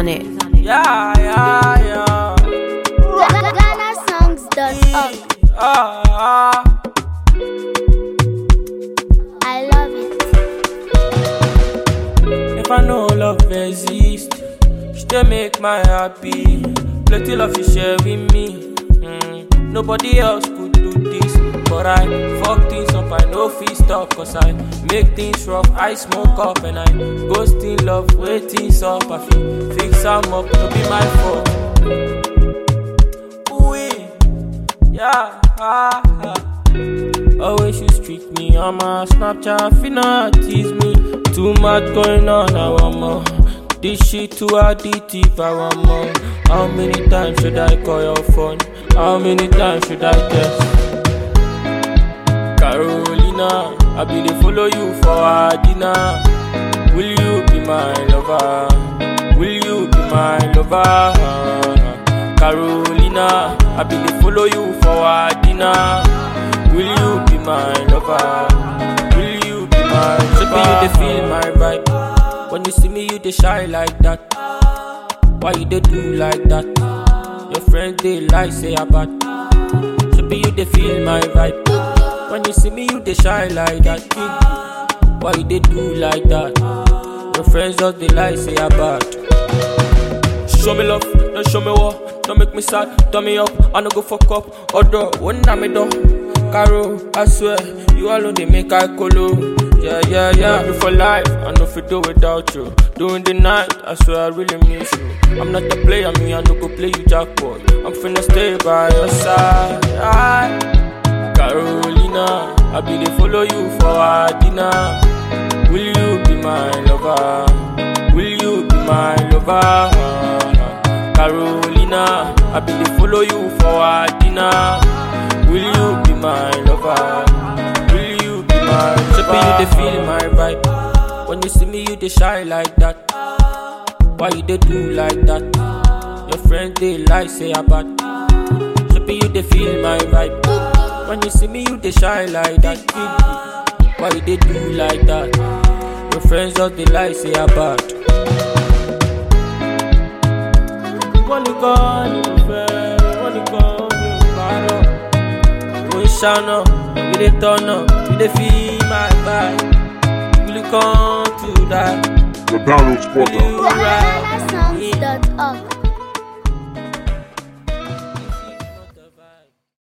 on it. Yeah, yeah, yeah. GhanaSongs.org. Ah, ah. I love it. If I know love exists, she dey make my happy. Plenty love she share with me. Mm, Nobody else could do this, but I fuck things up. I know fit stop, cause I make things rough. I smoke up and I ghost in love, waiting up. I feel fix am up, no be my fault. Ooh, yeah, ah, ah. Always you streak me on my Snapchat, finna tease me. Too much going on, I want more. This shit too addictive, I want more. How many times should I call your phone? How many times should I text? Carolina, I be dey follow you for our dinner. Will you be my lover? Will you be my lover? Carolina, I be dey follow you for our dinner. Will you be my lover? Will you be my lover? you dey feel my vibe. When you see me, you dey shine like that. Why you dey do like that? Your friends dey lie, say I bad. Shebi you dey feel my vibe. When you see me, you dey shine like that. Why you dey do like that? Your friends just dey lie, say I bad. Show me love, don't show me war. Don't make me sad, turn me up. I no go fuck up. Although when I'm a door, Caro, I swear, you alone they make I colo. Yeah, yeah, yeah. You for life, I know if do without you. During the night, I swear I really miss you. I'm not a player, me I no go play you jackpot. I'm finna stay by your side. Aye. Carolina, I be dey follow you for our dinner. Will you be my lover? Will you be my lover? Carolina, I be dey follow you for our dinner. Will you be my lover? Will you be my lover? Shebi you dey feel my vibe. When you see me, you dey shine like that. Why you dey do like that? Your friends dey lie, say I bad. Shebi you dey feel my vibe. When you see me, you dey shine like that. Why you dey do like that? Your friends just dey lie, say I bad. Wọ́n nìkan ni mo fẹ́, wọ́n nìkan mi ò parọ́. Mo ń ṣáná, we dey tọ́nà, we dey feel my vibe. Will you come to die? The download spot. Will you ride? GhanaSongs.org.